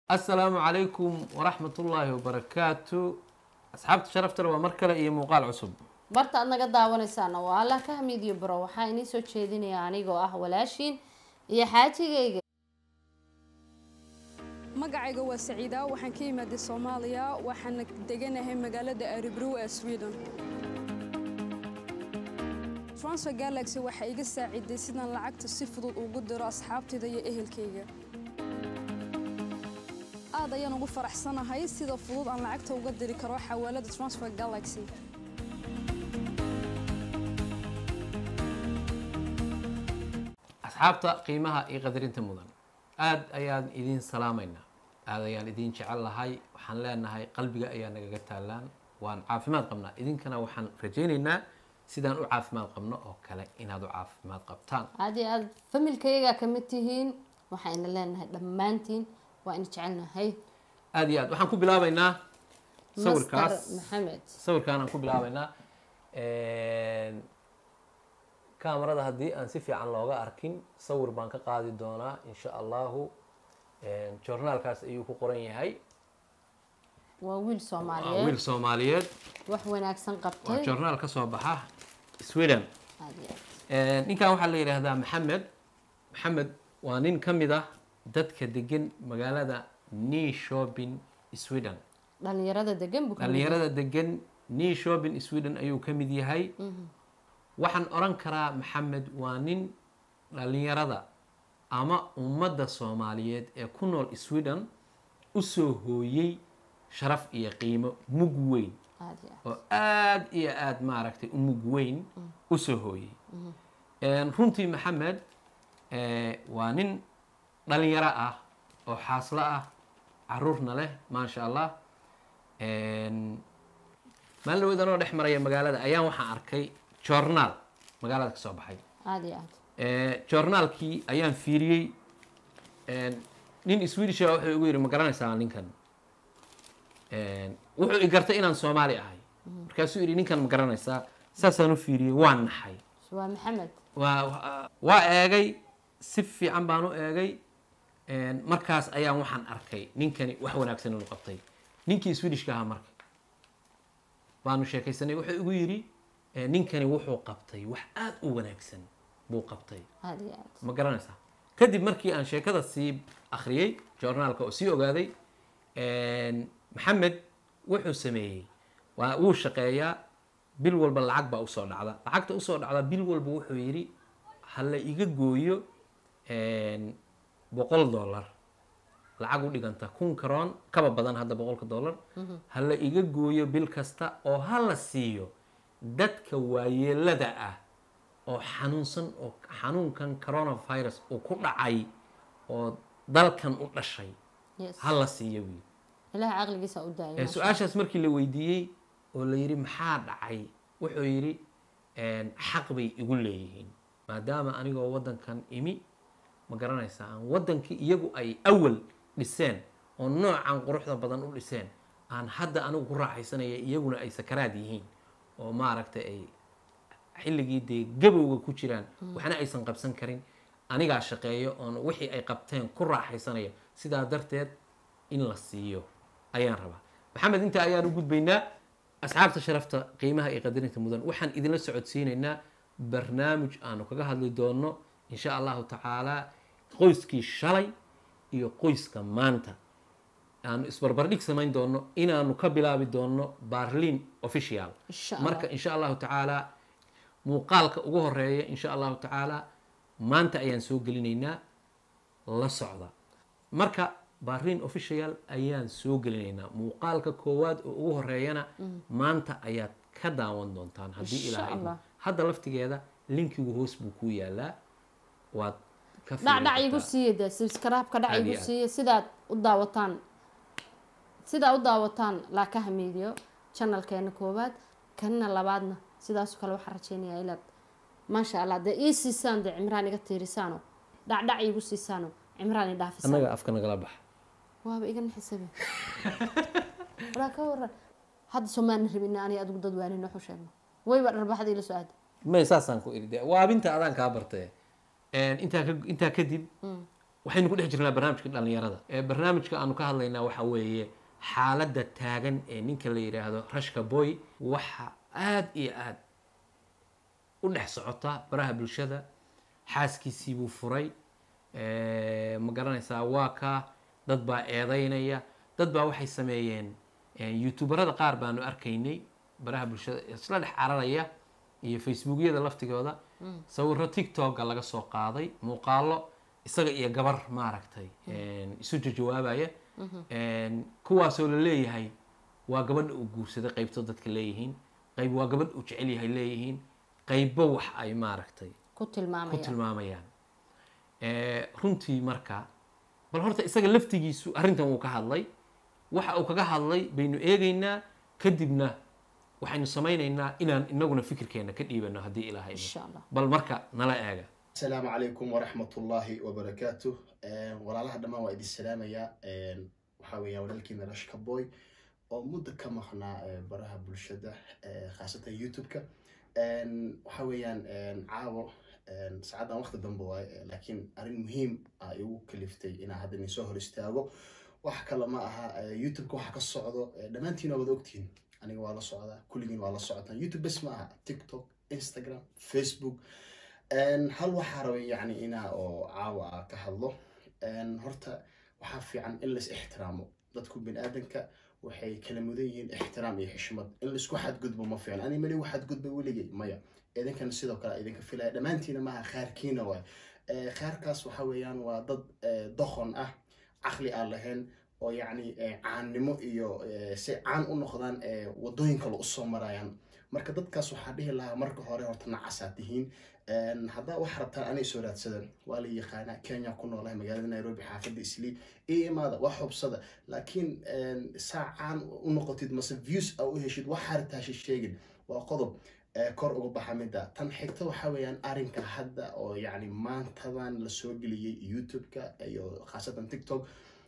asalaamu calaykum waraxmat ullaahi wabarakaatu asxaabta sharaftale waa mar kale iyo muuqaal cusub barta aad naga daawanaysaana waa allah ka hamiidiyo baro waxaa inii soo jeedinaya anigoo ah walaashiin iyo xaajigayga magacayga waa saciida waxaan ka imaaday soomaaliya waxaana deganahay magaalada aribrow ee sweden transfer galaxy waxaa iga saaciday sidaan lacagta si fudud ugu diro asxaabtayda iyo ehelkayga aad ayaan ugu faraxsanahay sida fudud aan lacagta uga diri karo xawaalada transfer galaxy asxaabta qiimaha iyo qadarinta mudan aada ayaan idiin salaamaynaa aada ayaan idiin jecel lahay waxaan leenahay qalbiga ayaa nagaga taalaan waan caafimaad qabnaa idinkana waxaan rajaynaynaa sidaan u caafimaad qabno oo kale inaad u caafimaad qabtaan aad iyo aad familkayaga kamid tihiin waxayna leenahay dhammaantiin waa ina jecelnahay aada iyo aad waxaan ku bilaabaynaa master sawirkaas maxamed sawirkaan aan ku bilaabaynaa kamarada haddii aan si fiican looga arkin sawir baan ka qaadi doonaa insha allahu joornaalkaas ayuu ku qoran yahay waa wiil waa soomaaliyeed wiil soomaaliyeed wax wanaagsan waa qabtay joornaal ka soo baxa sweden aad iyo aad ninkan waxaa la yidhaahdaa maxamed maxamed waa nin ka mid ah dadka degan magaalada neshopin sweden dhalinyarada degan buu kamid yahay. dhalinyarada degan neshopin sweden ayuu ka mid yahay waxaan oran karaa maxamed waa nin dhalinyarada ama ummadda soomaaliyeed ee ku nool sweden usoo hooyey sharaf iyo qiimo mug weyn aad iyo aad oo aada iyo aada maaragtay u mug weyn usoo hooyey runtii maxamed eh, waa nin dhalinyaro ah oo xaaslo ah caruurna leh maasha allah maalin dhaweyd anoo dhex maraya magaalada ayaan waxaan arkay joornaal magaalada ka soo baxay aad iyo aad Eh, joornaalkii ayaan fiiriyey nin swedish ah wuxuu igu yidhi ma garanaysaa ninkan wuxuu i gartay inaan soomaali ahay markaasuu yidhi ninkan ma garanaysaa saasaan u fiiriyey waan naxay waa maxamed waa waa eegay si fiican baan u eegay markaas ayaan waxaan arkay ninkani wax wanaagsan inuu qabtay ninkii swedishka ahaa marka baanu sheekaysanay wuxuu igu yidhi eh, ninkani wuxuu qabtay wax aada u wanaagsan buu qabtay aad iyo aad ma garanaysaa kadib markii aan sheekada sii akhriyey joornaalka oo sii ogaaday maxamed wuxuu sameeyey waa wuu shaqeeyaa bil walba lacag baa usoo dhacda lacagta usoo dhacda bil walba wuxuu yidhi ha la iga gooyo boqol dollar lacag u dhiganta kun karoon kaba badan hadda boqolka dollar ha la iga gooyo bil kasta oo ha la siiyo dadka waayeelada ah oo xanuunsan oo xanuunkan coronavirus uu ku dhacay oo dalkan u dhashay yes ha la siiyo wiil ilaah caqligiisa u daayay Eh, su-aashaas markii la weydiiyey oo la yidhi maxaa dhacay wuxuu yidhi xaq bay igu leeyihiin maadaama anigoo waddankan imi ma garanaysaa aan waddankii iyagu ay awal dhiseen oo noocan quruxda badan u dhiseen aan hadda anigu ku raaxaysanaya iyaguna ay sakaraad yihiin oo maaragtay ay xilligii dee gabowga ku jiraan waxna aysan qabsan karin anigaa shaqeeyo oon wixii ay qabteen ku raaxaysanaya sidaa darteed in la siiyo ayaan rabaa maxamed inta ayaan u gudbaynaa asxaabta sharafta qiimaha iyo qadarinta mudan waxaan idinla socodsiinaynaa barnaamij aanu kaga hadli doono insha allahu tacaalaa qoyskii shalay iyo qoyska maanta aanu isbarbardhig samayn doono inaanu ka bilaabi doono barlin official Insha Allah. marka insha allahu tacaalaa muuqaalka ugu horeeya insha allahu tacaalaa maanta ayaan soo gelinaynaa la socda marka barin official ayaan soo gelinaynaa muuqaalka koowaad oo ugu horeeyana maanta ayaad ka daawan doontaan haddii Insha ilaahay idmo. Allah. hadda laftigeeda linkigu hoos buu ku yaalaa waad ka dhac dhac fiirin igu kartaa. siiya dee subscribe-ka dhac Aad igu iyo aad. siiya sidaad u daawataan sidaa u daawataan laakaha miidiyo channelkeena koowaad kanna labaadna sidaasoo kale waxaan rajeynayaa inaad maasha allah dee ii siisaan dee cimraan iga tiirisaano dhac dhac igu siisaano cimraan i dhaafisaan annaga afka nagala baxa waaba iga naxisabe walaa ka waran hadda soomaalina rabina ani adigu dad waanin waxu sheegno wayba dharbaxda ila soo aada may saasaan ku iri de waabinta adaan kaa bartay intaa ka intaa kadib waxaynu ku dhex jirnaa barnaamijka dhallinyarada ee barnaamijka aanu ka hadlaynaa waxa weeye xaaladda taagan ee ninka la yidhaahdo rashka boy waxa aad iyo aad u dhex socota baraha bulshada xaaskiisii buu furay Eh, ma garanaysaa waa ka dad baa eedeynaya dad baa waxay sameeyeen eh, youtuberada qaar baanu arkaynay baraha bulshada isla dhex cararaya iyo facebookyada laftigooda sawiro tiktoka laga soo qaaday muuqaalo isaga iyo gabar maaragtay isu jawaabaya kuwaasoo la leeyahay waa gabadha uu guursaday qaybto dadka leeyihiin qayb waa gabadh uu jecel yahay leeyihiin qaybo wax ay maaragtay ku ku tilmaamaya tilmaamayaan Eh, runtii marka bal horta isaga laftigiisu arrintan wuu ka hadlay waxa uu kaga hadlay baynu eegaynaa kadibna waxaynu samaynaynaa inaan inaguna fikirkeena ka dhiibano haddii ilaahay idmo. insha allah bal marka nala eega asalaamu calaykum waraxmat ullaahi wabarakaatu walaalaha dhammaan waa idin salaamayaa waxaa weeyaan walaalkiina rashka boy oo muddo ka maqnaa eh, baraha bulshada eh, khaasatan youtube-ka waxaa weeyaan caawo saacaddan waqti dambe waaye eh, laakiin arrin muhiim ah igu kaliftay inaan hadda idin soo hor istaago wax kale ma aha eh, youtube-ka waxa ka socdo eh, dhammaantiin waa wada ogtihiin aniga waa la socdaa kulligiin waa la socotaan youtube bes ma aha tiktok instagram facebook En, hal waxaa rabay yani inaa oo caawa ah ka hadlo En, horta waxaa fiican in lais ixtiraamo dadku biniaadanka waxay kala mudan yihiin ixtiraam iyo xishmad in laisku xadgudbo ma fiican ani mali waxadgudbay weligay maya idinkana sidoo kale idinka filaya dhammaantiina maaha khaarkiina waay Eh, khaarkaas waxa weeyaan waa dad eh, doqon ah caqli aan lahayn oo yacni eh, caannimo iyo eh, si caan u noqdaan eh, wadooyin kale usoo marayaan marka dadkaas waxaa dhihi lahaa marka hore horta nacasaa tihiin En, haddaa wax rabtaan anay soo raadsadan waa la yaqaanaa kenya ku noolahay magaalada nairobi xaafadda islii ii imaada wax hubsada laakiin en, saa caan u noqotid mase views a u heshid wax hartaashi sheegin waa qodob eh, kor uga baxa midda tan xigta waxaa weeyaan arrinka hadda oo yacni maantadan lasoo geliyey youtube-ka iyo khaasatan tiktok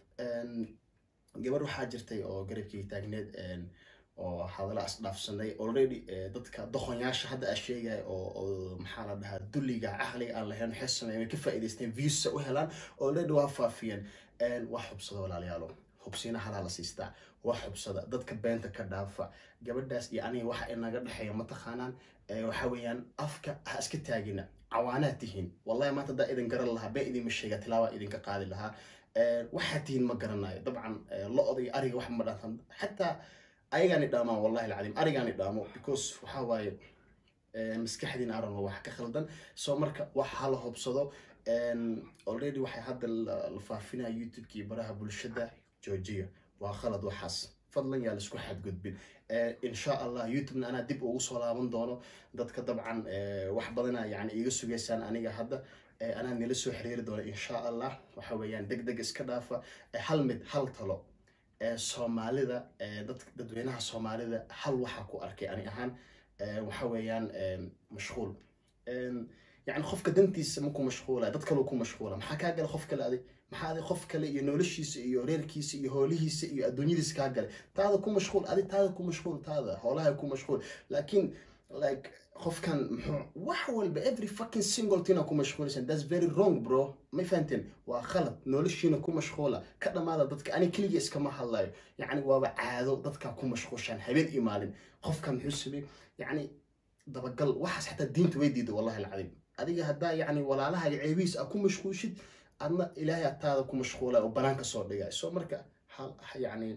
En, gabar waxaa jirtay oo garabkii taagneed en, oo hadalla isdhaafsanay already eh, dadka doqonyaasha hadda aa sheegaya oo oo maxaa la dhahaa dulliga caqliga aan lahayn waxay sameeyeen way ka faa'iidaysteen viewsa u helaan already waa faafiyeen En, wax hubsada walaalayaalo hubsiina halaa la siistaa wax hubsada dadka beenta ka dhaafa gabadhaas iyo aniga waxa inaga dhexeeya mataqaanaan Eh, waxa weeyaan afka ha iska taagina cawaanaad tihiin wallahi maanta haddaa idin garan lahaa been idinma sheega tilaabaa idinka qaadi lahaa Eh, waxaad tihiin ma garanayo dabcan eh, lo-da iyo ariga wax ma dhaafan xataa ayagaani dhaamaan wallahi alcadiim arigaani dhaamo because waxaa waaye eh, maskaxdiina aran wax ka khaldan so marka wax hala hubsado En, already waxay hadda la la faafinaya youtube-ka iyo baraha bulshada joojiya waa khalad waxaas fadlan yaa laisku xadgudbin Eh, insha allah youtube-na anaa dib ugu soo laaban doono dadka dabcan eh, wax badana yani iiga sugaysaan aniga hadda Eh, anaa nila soo xiriiri doono insha allah waxa weeyaan deg deg iska dhaafa Eh, hal mid hal talo ee soomaalida ee dad dadweynaha soomaalida hal waxaa ku arkay ani ahaan ee waxa weeyaan een, mashquul Een, yacni qofka dantiisa ma ku mashquula dad kaleu ku mashquula maxaa kaa gala qof kale adig maxaa adig qof kale iyo noloshiisa iyo reerkiisa iyo hoolihiisa iyo adduunyadiisa kaa galay taada ku mashquul adig taada ku mashquul taada hoolaha ku mashquul laakiin like qofkan muxuu wax walba every fucking single thing ku mashquulaysan that's very wrong bro ma fahanteen waa khalad noloshiina ku mashquula ka dhammaada dadka ani keligii iskama hadlayo yacni waaba caado dadka ku mashquushaan habeen iyo maalin qofkan muxuu sameey yacni dabagal waxaas xataa diinta way diida wallahi alcadiim adiga haddaa yacni walaalaha iyo ceebihiis a ku mashquushid adna ilaahay ataada ku mashquula oo banaanka soo dhigay so marka hal yacni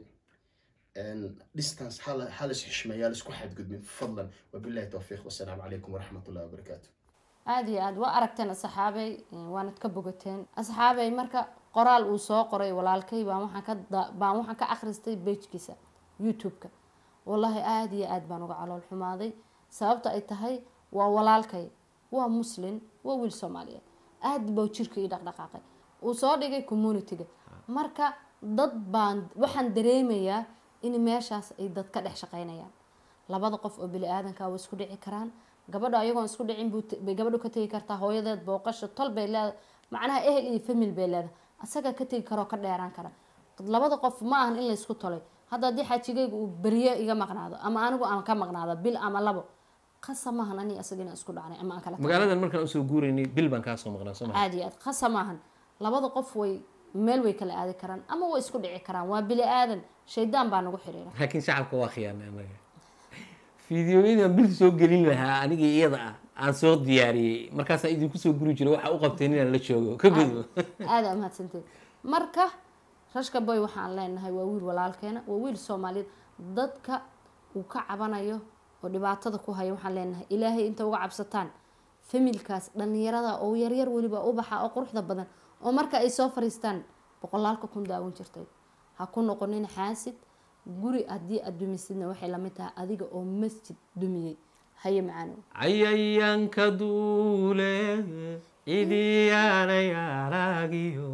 en, distance hala halis xishmeeyaa laisku xadgudbin fadlan wabillahi towfiiq wasalaamu calaykum waraxmat ullahi wabarakaatu aada iyo aada waa aragteen asxaabey waanad ka bogateen asxaabey marka qoraal uu soo qoray walaalkay baan waxaan ka da- baan waxaan ka akhristay bejkiisa youtube-ka wallaahi aada iyo aada baan uga calool xumaaday sababta ay tahay waa walaalkay waa muslin waa wiil soomaaliyeed aada baa jirka ii dhaqdhaqaaqay uu soo dhigay community-ga marka dad baan waxaan dareemayaa in meeshaas ay dad ka dhex shaqeynayaan labada qof oo bini aadanka waa isku dhici karaan gabadha ayagoon isku dhicin buu t- bay gabadhu ka tegi kartaa hooyadeed booqasho tol bay leedahay macnaha ehel iyo famil bay leedahay asaga ka tegi karoo ka dheeraan kara labada qof ma ahan in laysku tolay hadda haddii xajigayga uu beryo iga maqnaado ama anigu aan ka maqnaado bil ama labo qasa maahan ani asaga inaan isku dhacnay ama aan kala tagno. magaaladan markaan usoo guuraynay bil baan kaa soo maqnaa soo maa caadi aad qasa maahan labada qof way meel way kala aadi karaan ama way isku dhici karaan waa bili aadan shaydaan baa nagu xiriira laakiin shacabka waa khiyaanay anaga fideoyadan bil soo gelin lahaa aniga iyada ah aan soo diyaariyey markaasaa idinku soo guri jiro waxaa u qabteen inaan la joogo ka gudbo aada aa mahadsanteed marka rashka boy waxaan leenahay waa wiil walaalkeena waa wiil soomaaliyeed dadka uu ka cabanayo oo dhibaatada ku haya waxaan leenahay ilaahay inta uga cabsataan familkaas dhallinyarada oo yaryar weliba ubaxa oo quruxda badan oo marka ay soo fariistaan boqolaalka kun daawan jirtay ha ku noqonin xaasid guri haddii aad dumisidna waxay lamid tahay adiga oo masjid dumiyey haye macaanow cayayaanka duule cidiyaanay aragiyo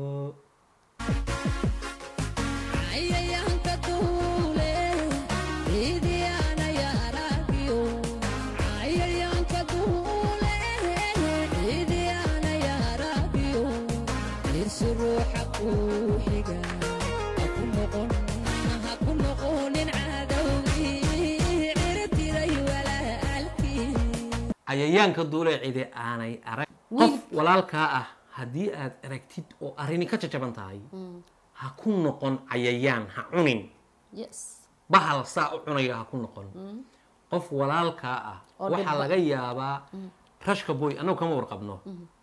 cayayaanka duule ciidiyaana yaaragiyo cayayaanka duule ciidiyaana yaaragiyo irsi ruuxa kuu xiga ha ku noqon ha ku noqonin cadowgii cirtiray walaalkii cayayaanka duule cidi aanay arag qof walaalkaa ah haddii aad aragtid oo arrini ka jajaban tahay ha ku noqon cayayaan ha cunin yes bahal saa u cunaya ha ku noqon qof walaalkaa ah Oo waxaa dhibba. laga yaabaa rashka boy annagu kama warqabno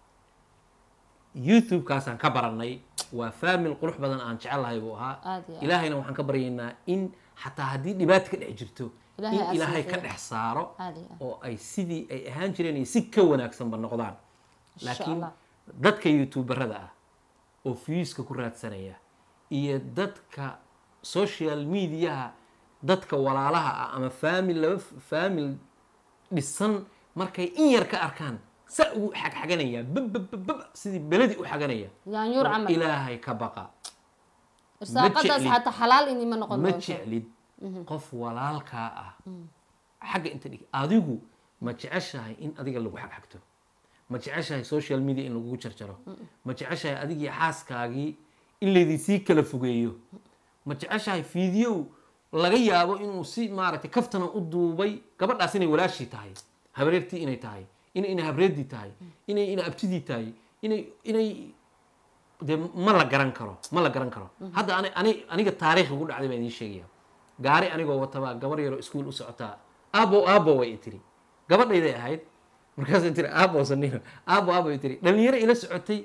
youtube-kaasaan ka baranay waa faamil qurux badan aan jecelahay buu ahaa Aad iyo aad. ilaahayna waxaan ka baryaynaa in xataa haddii dhibaata ka dhex jirto Ilaahay in aa ilaahay siifiyo. ka dhex saaro Aad iyo aad. oo ay sidii ay ahaan jireen iyo si ka wanaagsanba noqdaan Insha laakiin Allah. dadka youtuberada ah oo viewska ku raadsanaya iyo dadka social mediaha dadka walaalaha ah ama faamil laba faamil dhisan markay in yar ka arkaan saa ugu xagxaganaya babababab sidii beledi u xaganaya yaanyuur war camal ilaahay ka baqa irsaaqadaas jeclid. xataa xalaal inima noqon ma doonto jeclid qof walaalkaa ah xagga inta dhig adigu ma jeceshahay in adiga lagu xagxagto ma jeceshahay social media in lagugu jarjaro ma jeceshahay adigii xaaskaagii in laydinsii kala fogeeyo ma jeceshahay video laga yaabo inuu si maaragtay kaftana u duubay gabadhaas inay walaashii tahay habreertii inay tahay inay ina habreedii tahay inay ina abtidii tahay inay inay dee ma la garan karo ma la garan karo hadda ani ani aniga taariikh ugu dhacday baan idiin sheegaya gaari anigoo watabaa gabar yaroo iskuul u socotaa aabo aabo way i tiri gabadhayday ahayd markaasay tiri aabo sanino aabo aabo ay tiri dhalinyaro ila socotay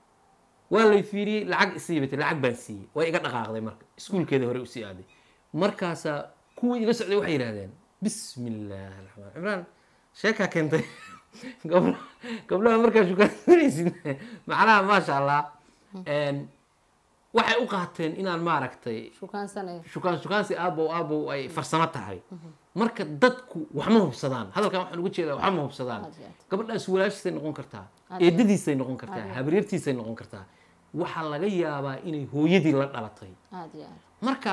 waa lay fiiriyey lacag isii bay tiri lacag baan siiyey way iga dhaqaaqday marka iskuulkeeda hore usii aaday markaasaa kuwii ila socday waxay yidhahdeen bismi illaahi raxmaan cimraan sheekaa keentay gabdha gabdhaha markaa shukaansanaysid macnaha maasha allah Een, waxay u qaateen inaan maaragtay shukaansanaya shukaan shukaansi aabow aabow ay farsamo tahay marka dadku wax ma hubsadaan hadalkan waxaan uga jeedaa wax ma hubsadaan Aad iyo aad. gabadhaas walaashiisay noqon kartaa Aad iyo aad. eedadiisay noqon kartaa habaryartiisay noqon kartaa waxaa laga yaabaa inay hooyadii la dhalatay aad iyo aad marka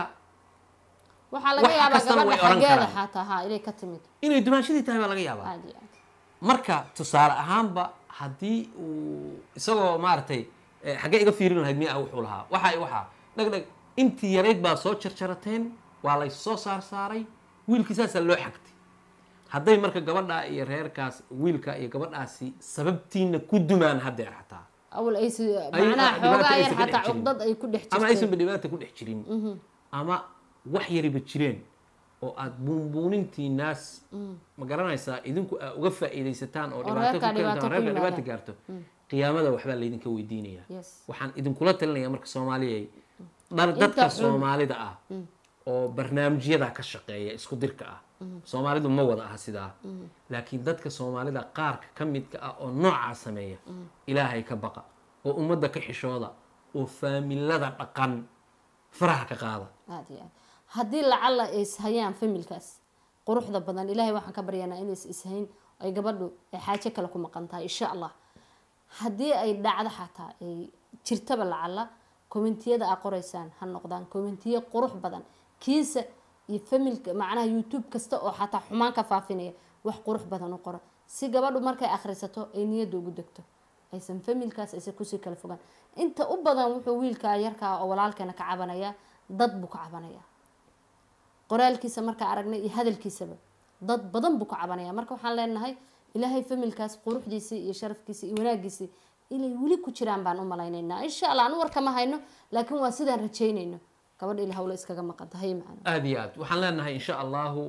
waxaa laga Wax yaabaa kastana way gabadha oran xaggeeda karaan. xataa ha inay ka timid inay dumaanshadii tahay baa laga yaabaa aad iyo aad marka tusaale ahaanba haddii uu isagoo maaragtay eh, xaggee iga fiirin lahayd miya wuxuu lahaa waxa waxaa dhag dhag intii yarayd baa soo jarjarateen waa lay soo saar saaray wiilkii saasaa loo xagtay hadday marka gabadha iyo reerkaas wiilka iyo gabadhaasi sababtiina ku dumaan haddeer xataa awal ay si Ay- macnaha dhibaato xoogaa aysan yar ka dhex xataa jirin. cuqdad ay ku dhex ama jirtay aysanba dhibaata ku dhex jirin ama wax yariba jireen oo aad buunbuunintii naas ma garanaysaa idinku aa uga faa'iidaysataan oo dhibaato reerkaa ku dhibaato keentaan ku reerka dhibaato yimaadaan. gaarto qiyaamada waxbaa laydinka weydiinaya Yes. waxaan idinkula talinaya marka soomaaliyay dhar dadka xun. soomaalida ah oo barnaamijyada ka shaqeeya isku dirka ah soomaalidu ma wada aha sidaa laakiin dadka soomaalida qaarka ka midka ah oo noocaa sameeya ilaahay ka baqa oo ummadda ka xishooda oo faamilada dhaqan faraha ka qaada aad iyo aad haddii lacala ay ishayaan familkaas quruxda badan ilaahay waxaan ka baryanaa inays ishayn ay gabadhu ay xaajo kale ku maqan tahay insha allah haddii ay dhacdo xataa ay jirtaba lacala kommentiyada aa qoraysaan ha noqdaan kommentiyo qurux badan kiisa iyo familka macnaha youtube kasta oo xataa xumaan ka faafinaya wax qurux badan u qora si gabadhu markay akhrisato ay niyadda ugu degto aysan familkaas aysan kusii kala fogaan inta u badan wuxuu wiilkaa yarkaa oo walaalkeena ka cabanaya dad buu ka cabanaya qoraalkiisa markaa aragnay iyo hadalkiisaba dad badan buu ka cabanaya marka waxaan leenahay ilaahay familkaas quruxdiisii iyo sharafkiisii iyo wanaagiisii inay weli ku jiraan baan u malaynaynaa insha allah anu warkama hayno laakiin waa sidaan rajaynayno gabadha ila hawle iskaga maqanta hay macana aada iyo aad waxaan leenahay insha allahu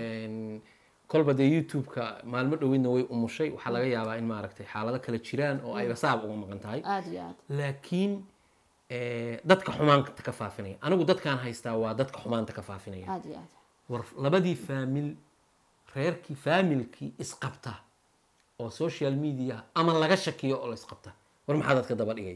kolba dee youtube-ka maalmo dhowidna way umushay waxaa laga yaabaa in maaragtay xaalado kale jiraan oo ayba saab uga maqan tahay aada iyo aad laakiin eh, dadka xumaanta ka faafinaya anigu dadkaan haystaa waa dadka xumaanta ka faafinaya aada iyo aad war labadii faamil reerkii faamilkii isqabta oo social media ama laga shakiyo oo la isqabta war maxaa dadka daba dhigay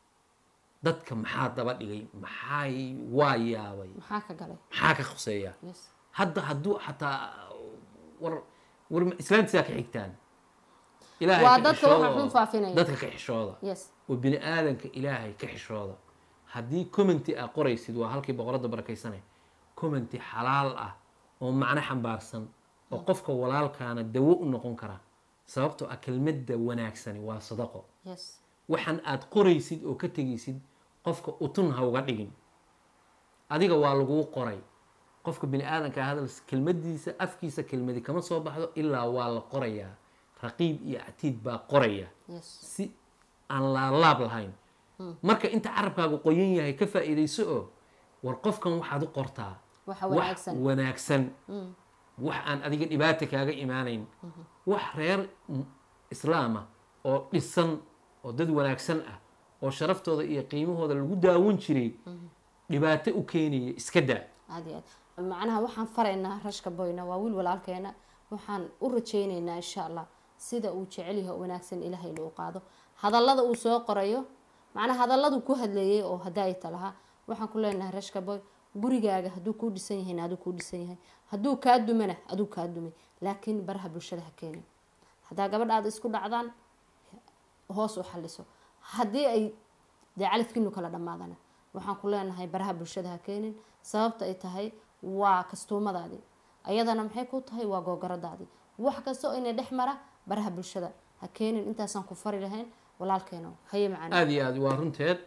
dadka maxaa daba dhigay maxay waa yaabay maxaa ka galay maxaa ka khuseeya yes hadda hadduu xataa war war islaantisaa ka xigtaan ilaahay Waa ka dadka xishooda waxa xun oo- faafinaya. dadka ka xishooda yes oo bini aadanka ilaahay ka xishooda haddii commenty aa qoraysid waa halkii boqoradda barakaysane commenty xalaal ah oo macno xambaarsan oo qofka walaalkaana dawo u noqon kara sababtoo ah kelmadda wanaagsani waa sadaqo yes waxaan aad qoraysid oo ka tegaysid qofka utun ha uga dhigin adiga waa laguu qoray qofka bini aadanka hadal kelmadiisa afkiisa kelmadi kama soo baxdo ilaa waa la qorayaa raqiib iyo catiid baa qoraya yes si aan laalaab lahayn marka inta carabkaagu qoyan yahay ka faa'iidayso oo war qofkan waxaad u qortaa waxa wax wanaagsan wanaagsan wax aan adiga dhibaata kaaga imaanayn wax reer m- islaama oo dhisan oo dad wanaagsan ah oo sharaftooda iyo qiimahooda lagu daawan jiray dhibaato u keenaya iska daa aada iyo aad macnaha waxaan faraynaa rashka boyna waa wiil walaalkeena waxaan u rajaynaynaa insha allah sida uu jecel yahay oo wanaagsan ilaahay loo qaado hadallada uu soo qorayo macnaha hadalladu ku hadleeyay oo hadaayta lahaa waxaan ku leenahay rashka boy gurigaaga hadduu kuu dhisan yahayna aduu kuu dhisan yahay hadduu kaa dumana aduu kaa dumay laakiin baraha bulshada ha keenin haddaa gabadha aad isku dhacdaan hoos u xaliso haddii ay dee calafkiinu kala dhammaadana waxaan ku leenahay baraha bulshada ha keenin sababta ay tahay waa kastuumadaadii ayadana maxay ku tahay waa googaradaadii wax kasta oo ina dhex mara baraha bulshada ha keenin intaasaan ku fari lahayn walaalkeeno haye macana aada iyo aad waa runteed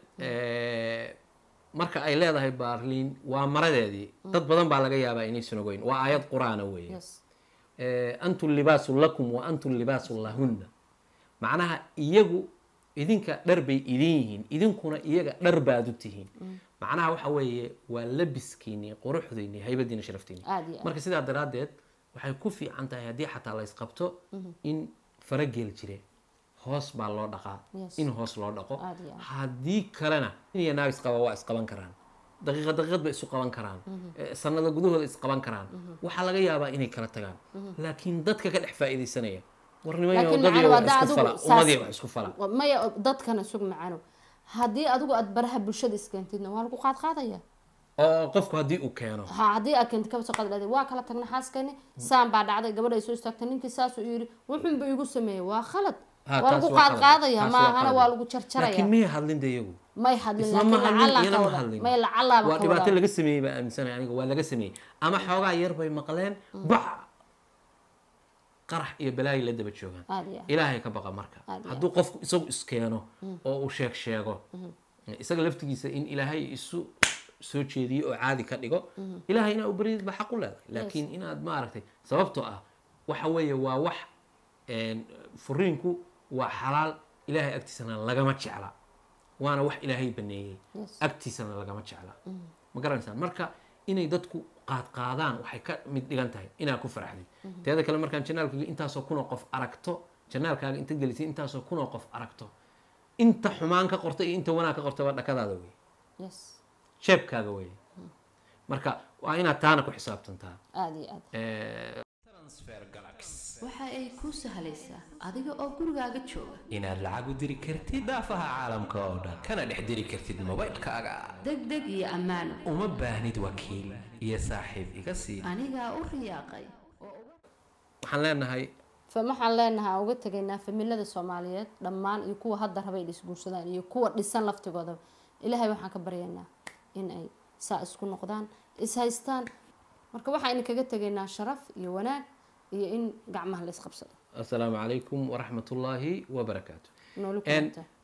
Eh, marka ay leedahay baarliin waa maradeedii dad badan baa laga yaabaa inaysan ogeyn waa aayad qur-aana weeye yes Eh, antum libaasun lakum wa antum libaasun lahunna macnaha iyagu idinka dhar bay idin yihiin idinkuna iyaga dhar baad u tihiin macnaha waxa weeye waa labiskiinii quruxdiinii haybadiina sharaftiinii aada iyo aad marka sidaa daraaddeed waxay ku fiican tahay haddii xataa la isqabto in farageel jire hoos baa loo dhaqaa Yes. in hoos loo dhaqo Aad iyo aad. haddii kalena in iyo naag isqaba waa isqaban karaan daqiiqad daqiiqad bay isu qaban karaan Eh, sanado gudahooda isqaban karaan waxaa laga yaabaa inay kala tagaan laakiin dadka ka dhex faa'iidaysanaya warnimayo laakiin wadadii macana wax waa isku daa fala adigu ummadii saas- wax isku fala maya dadkana sug macano haddii adigu aad baraha bulshada iskeentidna waa lagu qaadqaadaya oo qofku haddii uu keeno ha haddii aad keentid kaba soo qaad dhahday waa kala tagna xaaskani saan baa dhacday gabadha ay soo istaagtay ninkii saasuu yiri wuxunba igu sameeyey waa khalad Ha, waa taas lagu waa qalad. qaadqaadaya Taas waa maahana qalad. waa lagu jarjaraya laakiin miyay hadlin de iyagu may hadlin isla ma laakiin hadlin lacalaan iyana ka ma wada hadlin may lacalaaba waa ka dhibaato wada laga sameeyey baa aaminsanaya aniga waa laga sameeyey ama xoogaa yar bay maqleen bac qarax iyo balaayi la daba joogaan aada iyo aad ilaahay ka baqa marka Aad iyo hadduu qofku isagu iskeeno oo uu sheeg sheego isaga laftigiisa in ilaahay isu soo jeediyo oo caadi ka dhigo ilaahay inaa u baryid ba xaq u leedahay laakiin inaad maaragtay sababtoo ah waxa weeye waa wax een, furiinku waa xalaal ilaahay agtiisana lagama jecla waana wax ilaahay baneeyey Yes. agtiisana lagama jecla ma garanaysaan marka inay dadku qaadqaadaan waxay ka mid dhigan tahay inaad ku faraxdid teeda kale markaan janaalkaaga intaasoo kunoo qof aragto janaalkaaga inta gelisay intaasoo kunoo qof aragto inta xumaan ka qorta iyo inta wanaag ka qorta waa dhakadaada wey yes jeebkaaga wey marka waa inaad taana ku xisaabtantaa aada iyo aad Eh, transfer galax waxa ay kuu sahlaysaa adiga oo gurigaaga jooga inaad lacag u diri kartid daafaha caalamka oo dhan kana dhex diri kartid mobaylkaaga degdeg iyo ammaano uma baahnid wakiil iyo saaxiib iga sii anigaa u riyaaqay waxaan leenahay fa waxaan leenahay aan uga tegaynaa familada soomaaliyeed dhammaan iyo kuwa hadda rabay dhisguursadaan iyo kuwa dhisan laftigooda ilaahay waxaan ka baryaynaa in ay saa isku noqdaan is haystaan marka waxaan kaga tegaynaa sharaf iyo wanaag iyo in gacmaha la isqabsado asalaamu calaykum waraxmat ullaahi wabarakaatu nooli En, kulanta